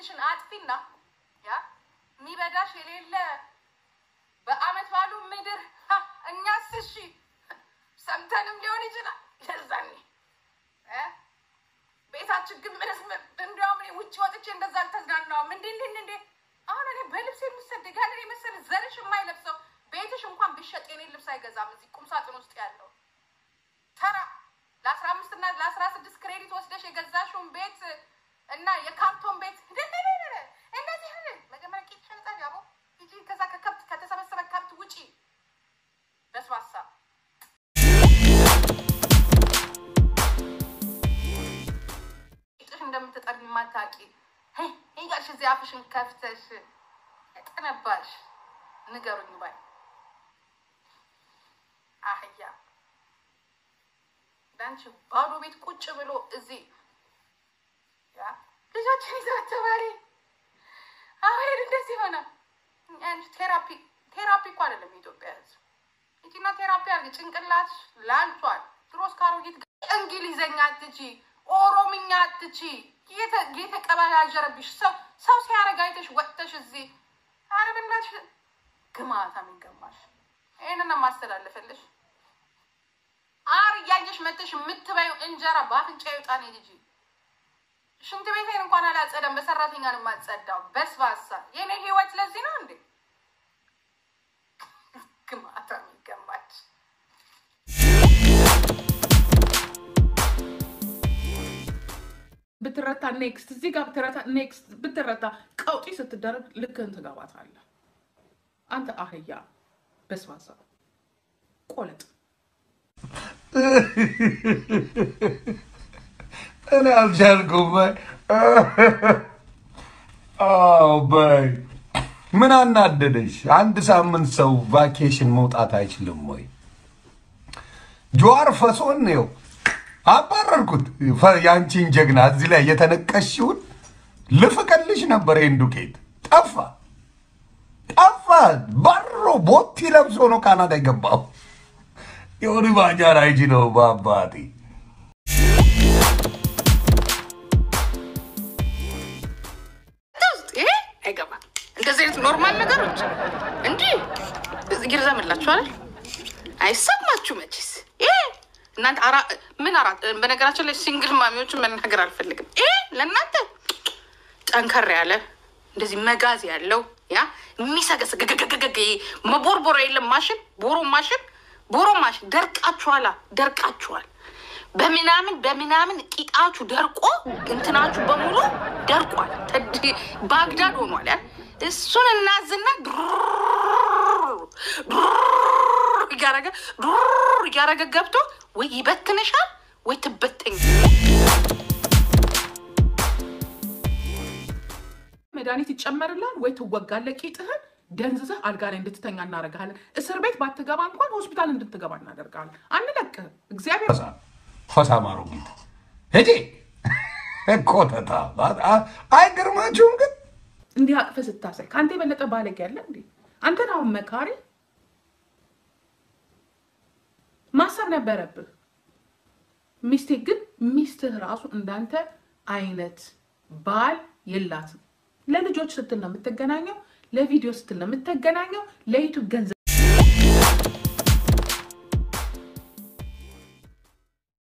ቤትሽን አጥፊና ያ የሚበዳሽ የሌለ በአመት ባሉ ምድር ሀ፣ እኛስ እሺ ሰምተንም ሊሆን ይችላል የዛኔ እ ቤታችን ግን ምንስ እንዲያውም እኔ ውጭ ወጥቼ እንደዛ አልተዝናናውም። እንዴ እንዴ እንዴ አሁን እኔ በልብስ የምሰደግ ያንን የመሰለ ዘርሽ የማይለብሰው ቤትሽ እንኳን ቢሸጥ የኔ ልብስ አይገዛም። እዚህ ቁም ሳጥን ውስጥ ያለው ተራ ለአስራ አምስት እና ለአስራ ስድስት ክሬዲት ወስደሽ የገዛሽውን ቤት እና የካርቶን ቤት እንደ እንደ እንደ እንደ እንደዚህ ሆነ። መጀመሪያ ቂጥሽን ጸድ ያቦ ሂጂ። ከዛ ከከብት ከተሰበሰበ ከብት ውጪ በስባሳ ቂጥሽ እንደምትጠርግ የማታውቂ ሄይ ይጋሽ እዚህ አፍሽን ከፍተሽ ጠነባሽ ንገሩኝ ባይ አህያ ዳንቺ ባዶ ቤት ቁጭ ብሎ እዚህ ያ ልጆችን ይዘው ተባሪ አሁን እንደዚህ ሆነ። አንቺ ቴራፒ ቴራፒ እኮ አይደለም የኢትዮጵያ ሕዝብ ይቺና ቴራፒ አድርጊ። ጭንቅላት ላልቷል። ድሮስ ካሮጊት እንግሊዘኛ አትቺ፣ ኦሮምኛ አትቺ፣ የተቀበላጀረብሽ ሰው ሰው ሲያረግ አይተሽ ወጥተሽ እዚህ አረብናሽ ግማታ የሚገማሽ ይህንን ማስተላለፈልሽ አር እያየሽ መተሽ የምትበዩ እንጀራ በአፍንጫ ይውጣ ነው ልጅ። ሽንት ቤቴን እንኳን አላጸዳም፣ በሰራተኛ ነው የማጸዳው። በስባሳ የኔ ህይወት ለዚህ ነው እንዴ? ግማታ የሚገማች ብትረታ ኔክስት እዚህ ጋር ብትረታ ኔክስት ብትረታ ቀውጢ ስትደረግ ልክህን ትገባታለህ። አንተ አህያ በስባሳ ቆለጥ እኔ አልቻልኩም። በይ አዎ፣ በይ ምን አናደደሽ? አንድ ሳምንት ሰው ቫኬሽን መውጣት አይችልም ወይ? ጀዋር ፈሶን ነው አባረርኩት። ፈ- የአንቺን ጀግና እዚህ ላይ የተነቀሽውን ልፍቀልሽ ነበር። ይህን ዱቄት ጠፋ ጠፋ። ባሮ ቦቲ ለብሶ ነው ካናዳ የገባው። የሆነ ባጃር አይጂ ነው በአባቴ ውስጥ ይሄ አይገባም። እንደዚህ አይነት ኖርማል ነገሮች እንዲህ ይርዘምላችኋል። አይሰማችሁ መቼስ ይሄ እናንተ አራ ምን አራት በነገራችን ላይ ሲንግል ማሚዎችን መናገር አልፈልግም። ይሄ ለእናንተ ጠንከር ያለ እንደዚህ መጋዝ ያለው ያ የሚሰገስገገገገገ መቦርቦሮ የለም ማሽን ቦሮ ማሽን ቦሮ ማሽን ደርቃችኋላ ደርቃችኋል። በምናምን በምናምን ቂጣችሁ ደርቆ እንትናችሁ በሙሉ ደርቋል። ተድ- ባግዳድ ሆኗል። ያ እሱን እናዝና ድሩር ድሩር እያረገ ድሩር እያረገ ገብቶ ወይ ይበትንሻል ወይ ትበተኝ መድኃኒት ይጨመርላል ወይ ትወጋለህ። ቂጥህን ደንዝዘህ አልጋ ላይ እንድትተኛ እናደርግሃለን። እስር ቤት ባትገባ እንኳን ሆስፒታል እንድትገባ እናደርግሃለን። አንለቅህም። እግዚአብሔር ፈሳ ማሮጊት ሄዴ ኮተታ አይገርማችሁም? ግን እንዲህ አቅፈህ ስታሳይ ከአንተ የበለጠ ባለጌ ያለ እንዴ? አንተን አሁን መካሪ ማሰብ ነበረብህ። ሚስቴ ግን ሚስትህ ራሱ እንዳንተ አይነት ባል የላትም። ለልጆች ስትል ነው የምትገናኘው፣ ለቪዲዮ ስትል ነው የምትገናኘው፣ ለዩቱብ ገንዘብ